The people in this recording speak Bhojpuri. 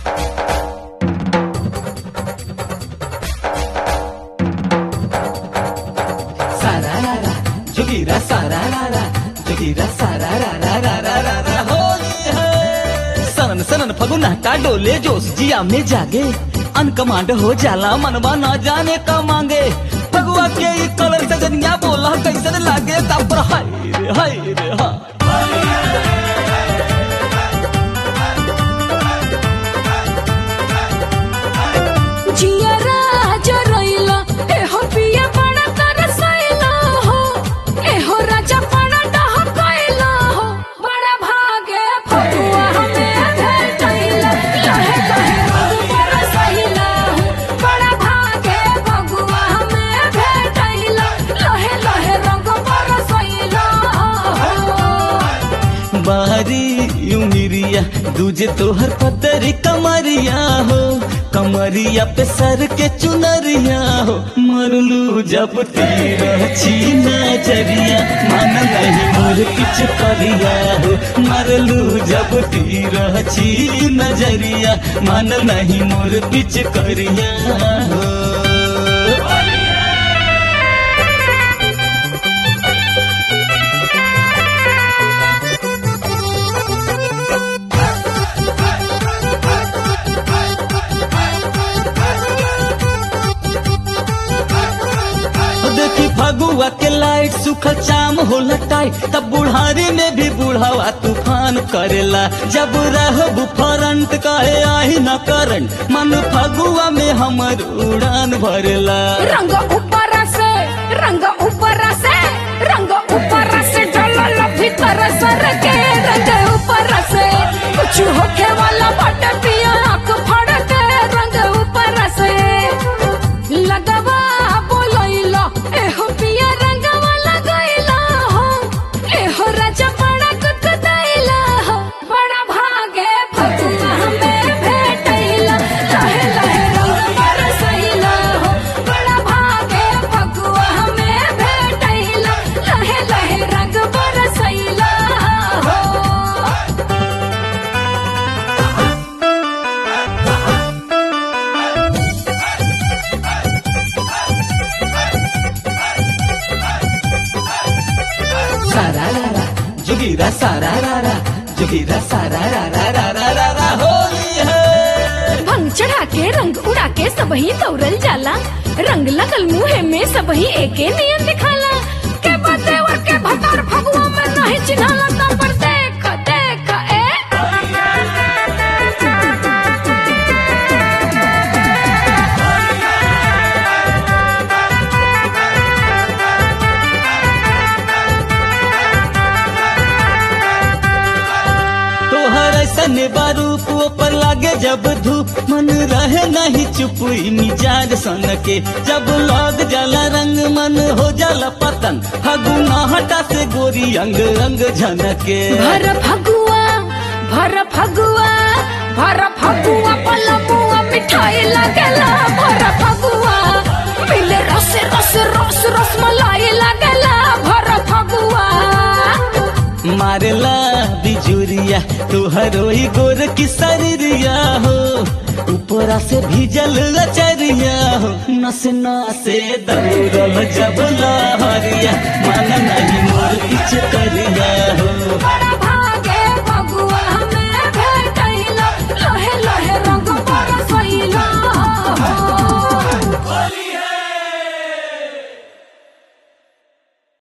सारारारा जोगीरा सारारारा जोगीरा सारारारा होली है सनन सनन फगुनाटा डोले जोश जिया में जागे अनकमांड हो जाला मनवा ना जाने का मांगे फगुआ के ई कलर से जनिया बोला कैसन लागे तब हाय रे हाय रे हाय जियरा जरैला एहो पिया बड़ा तरसैला हो एहो राजा बड़ा डहकैला हो बड़ा भागे फगुआ हमें भेटैला लहे लहे रंग बरसैला हो बड़ा भागे फगुआ हमें भेटैला लहे लहे रंग बरसैला हो बारी उमिरिया दूजे तोहर पतरी कमरिया हो कमरिया पे सर के चुनरिया हो मरलू जब तेरा छीना जरिया मन नहीं मोर किच करिया हो मरलू जब तेरा छी नजरिया मन नहीं मोर पिच करिया हो देखी फगुआ के लाइट सुखल चाम होला टाइट तब बुढ़ारी में भी बुढ़ावा तूफान करेला जब रहब फरंट कहे आही न करंट मन फगुआ में हमर उड़ान भरेला रंग ऊपर से रंग ऊपर से रंग ऊपर से डलल भीतर सर के रंग ऊपर से कुछ होखे वाला बट पिया आँख फड़ के रंग ऊपर से लगवा बोलैला एहो पिया रंगवा लगैला हो एहो राजा बड़ा कुकदैला हो बड़ा भागे फगुआ हमें भेटैला लहे लहे रंग बरसैला हो बड़ा भागे फगुआ हमें भेटैला लहे लहे रंग बरसैला हो सारारारा जोगीरा सारारारा जोगीरा सारारारा होली है भंग चढ़ा के रंग उड़ा के सबही दौड़ल जाला रंग लगल मुहे में सबही एके नियन दिखाला के बतेवर के भतर फगुआ में नहीं चिन्हाला तब पर देख देख ए तोहर ऐसन बारूप ऊपर लागे जब धूप मन रहे नहीं चुप ई मिजाज सन के जब लग जाला रंग मन हो जाला पतन फगुना हटा से गोरी अंग अंग झनके भर फगुआ भर फगुआ भर फगुआ पलमुआ मिठाई लगेला भर फगुआ मिले रस रस रस रस मलाई लगेला भर फगुआ मारेला बिजुरिया तोहर ओई गोर की शरीरिया हो ऊपरा से भीजल लचरिया हो नस नसे दौड़ल जब लहरिया मन नहीं मोर किच करिया हो बड़ा